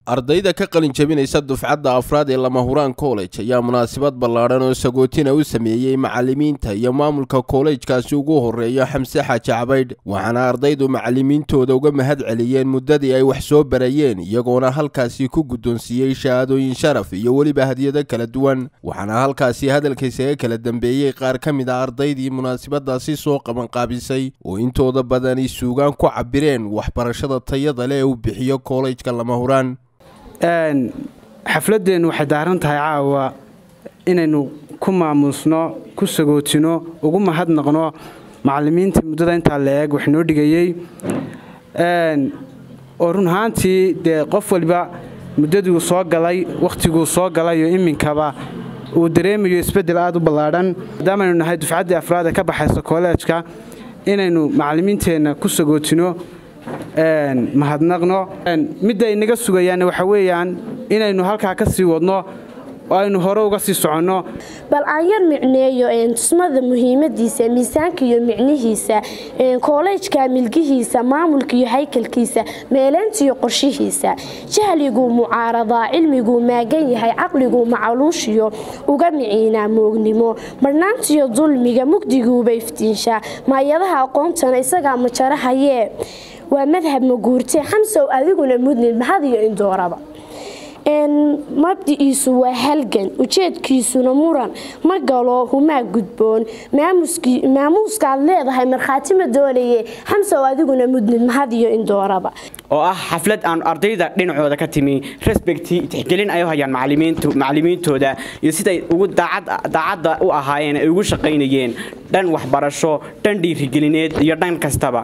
ardayda ka qalin jabinaysa dufcadda afraad ee lamahuraan college ayaa munaasabad ballaadhan oo sagootina u sameeyey macallimiinta iyo maamulka kollejkaasi ugu horreeya xamse xaaji cabaydh waxaana ardaydu macallimiintooda uga mahad celiyeen muddadii ay wax soo barayeen iyagoona halkaasi ku guddoonsiiyey shahaadooyin sharaf iyo weliba hadiyado kala duwan waxaana halkaasi hadalkaysaga kala dambeeyey qaar ka mid a ardaydii munaasabadaasi soo qabanqaabisay oo intooda badani suugaan ku cabireen waxbarashada tayada leh ee uu bixiyo kollejka lamahuraan xafladeennu waxay daaran tahay caawa inaynu ku maamuusno ku sagootino ugu mahadnaqno macallimiintii muddada intaa la eeg wax noo dhigayey oo run ahaantii dee qof waliba muddaduu soo galay wakhtiguu soo galayo iminkaba uu dareemayo isbeddel aad u ballaadhan maadaamaaynu nahay dufcaddii afraad ee ka baxaysa kolleejka inaynu macallimiinteenna ku sagootino mahadnaqno midda ay naga sugayaan waxa weeyaan inaynu halkaa ka sii wadno oo aynu hore uga sii soconno bal aan yar micneeyo tusmada muhiimadiisa miisaanka iyo micnihiisa koolejka milgihiisa maamulka iyo haykalkiisa meeleynta iyo qorshihiisa jahliguu mucaaradaa cilmiguu maagan yahay caqliguu macaluushiyo uga miciinaa moognimo marhnaantiyo dulmiga mugdiguuba iftiinshaa maayadaha aqoontana isagaa majarahayee waa madhab maguurtee xamsow adiguna mudnid mahad iyo indooraba mabdiciisu waa halgan ujeedkiisuna muran ma galo humaa gudboon maamuuskaad leedahay markhaati ma doonaye xamsow adiguna mudnid mahad iyo indooraba oo ah xaflad aan ardayda dhinacooda ka timi resbecti tixgelin ay u hayaan macallimiintooda iyo siday ugu daacadda u ahaayeen ay ugu shaqaynayeen dhan waxbarasho dhan dhiirigelineed iyo dhan kastaba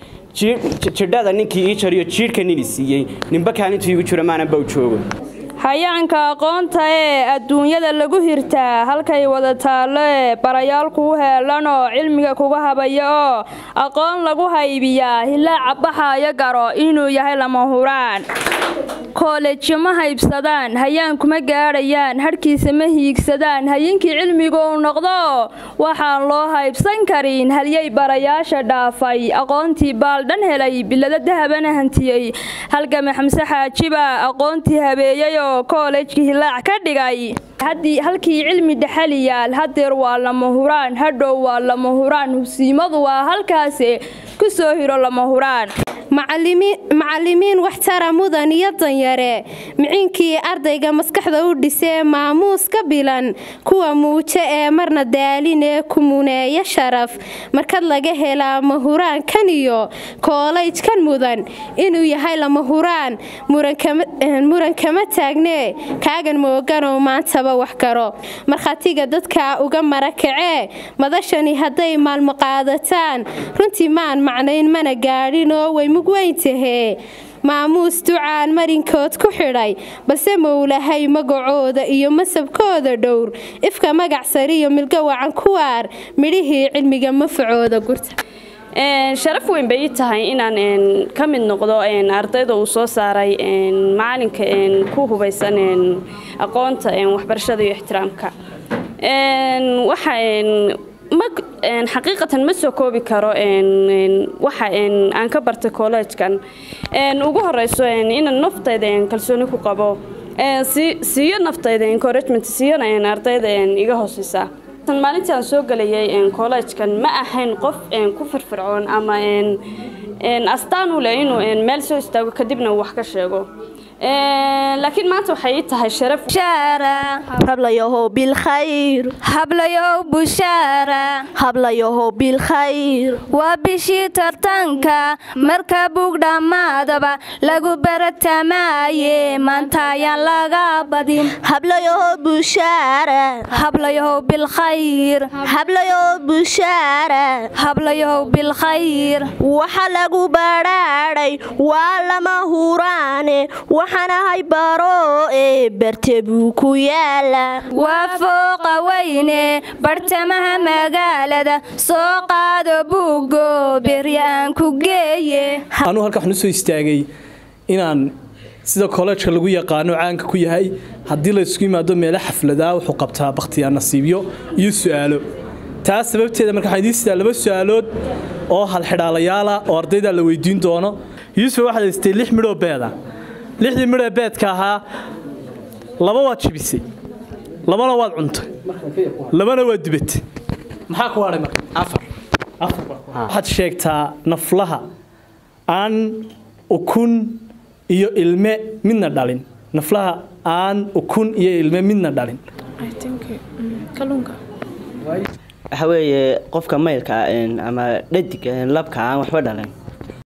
jidhada ninkii ii jariyo jiidhka nini siiyey ninba kaalintu iigu jiro maananba u joogo hayaanka aqoonta ee adduunyada lagu hirtaa halkay wada taallo ee barayaal kuu heelanoo cilmiga kuga habaya oo aqoon lagu haybiyaa hilaaca baxaayo garo inuu yahay lama huraan koolejo ma haybsadaan hayaan kuma gaadhayaan hadhkiisa ma hiigsadaan hayinkii cilmigu uu noqdo waxaan loo haybsan karin halyay barayaasha dhaafay aqoontii baaldhan helay bilado dahabana hantiyey halgame xamse xaajiba aqoontii habeeyeyoo koolejkii hilaac ka dhigay halkii cilmi dhexaliyaal hadeer waa lama huraan hadhow waa lama huraan hubsiimadu waa halkaase ku soo hiro lama huraan macallimiin waxtara mudan iyo danyare miciinkii ardayga maskaxda u dhisee maamuus ka bilan kuwa muujo ee marna daalinee kumuneeya sharaf markad laga helaa mahuraankan iyo koolajkan mudan inuu yahay lama huraan muran kama taagnee kaagan mooganoo maantaba wax garo markhaatiga dadka uga marakacee madashani hadday maalmo qaadataan runtii maan macnayn mana gaadhinoo way mugweyntahee maamuus ducaan marinkood ku xidhay balse mowlahay magacooda iyo masabkooda dhowr ifka magac sariyo milgo wacan kuwaar midhihii cilmiga mafacooda gurta sharaf weyn bay ii tahay inaan ka mid noqdo ardayda uu soo saaray macalinka ku hubaysan aqoonta waxbarashada iyo ixtiraamka waxa xaqiiqatan ma soo koobi karo waxa aan ka bartay kollejkan ugu horeyso inaan naftayda kalsooni ku qabo siiyo naftayda encouragement siiyona ardayda iga hooseysa maalintii aan soo gelayay kollejkan ma ahayn qof ku firfircoon ama astaan u leh inuu meel soo istaago kadibna uu wax ka sheego laakiin maanta waxay ii tahay sharaf hablayahow bilkhayr hablayow bushaara hablayahow bilkhayr waa bishii tartanka marka bug dhammaadaba lagu baratamaaye maanta ayaan laga badin hablayahow bushaara hablayahow bilkhayr hablayahow bushaara hablayahow bilkhayr waxa lagu badhaadhay waa lama huraane waxaanahay baro ee barte buu ku yaala waa fooqa weyne bartamaha magaalada soo qaado buugo berya aan ku geeye anuu halka waxaan u soo istaagay inaan sida kollejka lagu yaqaano caanka ku yahay haddii la isku yimaado meelo xafladaa wuxuu qabtaa bakhtiyaa nasiibyo iyo su'aalo taas sababteeda marka waxaan idiin sidaa laba su'aalood oo halxidhaalayaala oo ardayda la weydiin doono yuusuf waxaad haystay lix midhoo beeda lixdii midhee beedka ahaa laba waad jibisay labana waad cuntay labana waad dubatay maxaa ku hadhay marka afar waxaad sheegtaa naflaha aan ukun iyo ilme midna dhalin naflaha aan ukun iyo ilme midna dhalin waxa weeye qofka maylka ama dhadig labka aan waxba dhalin